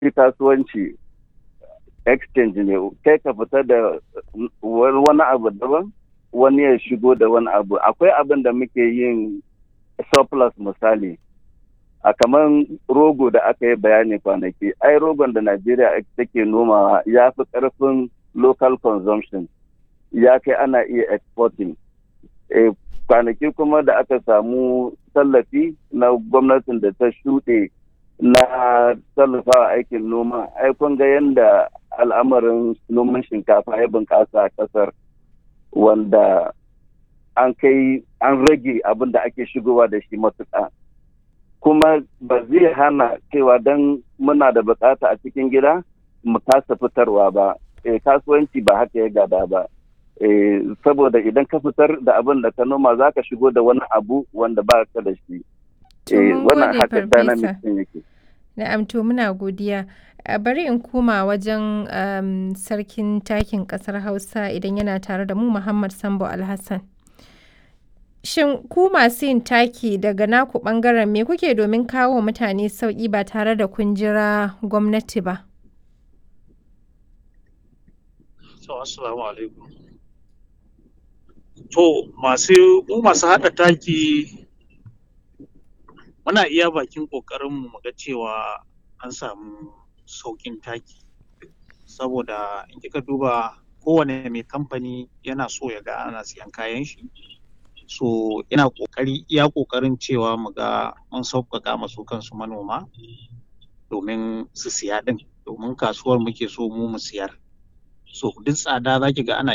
shi kasuwanci exchange ne kai ka fita da wani abu daban wani ya shigo da wani abu akwai abin da muke yin surplus misali a kamar rogo da aka yi bayani kwanaki ai rogon da najeriya take nomawa ya fi karfin local consumption ya kai ana iya exporting e, kwanaki kuma da aka samu tallafi na gwamnatin da ta shuɗe na tallafawa aikin noma ai kun ga yadda al'amarin noman shinkafa ya bunƙasa a ƙasar wanda an kai an rage abin da ake shigowa da shi matuƙa kuma ba zai hana cewa don muna da bukata a cikin gida mu kasa fitarwa ba e, kasuwanci ba haka ya gada ba e, saboda idan ka fitar da abin da ka noma za ka shigo da wani abu wanda ba ka da shi e, wannan haka dynamic yake na'am to muna godiya bari in koma wajen um, sarkin takin kasar hausa idan yana tare da mu muhammad sambo alhassan shin ku masu yin taki daga naku bangaren me kuke domin kawo mutane sauƙi ba tare da kun jira gwamnati ba so assalamu alaikum to masu mu masu haɗa taki muna iya bakin ƙoƙarinmu mu ga cewa an samu sauƙin taki saboda in kika duba kowane mai kamfani yana so ya ga ana siyan kayan shi so ina ƙoƙari iya ƙoƙarin cewa mu ga mun sauƙaƙa masu kansu manoma domin su siya ɗin domin kasuwar muke so mu mu siyar so duk tsada za ki ga ana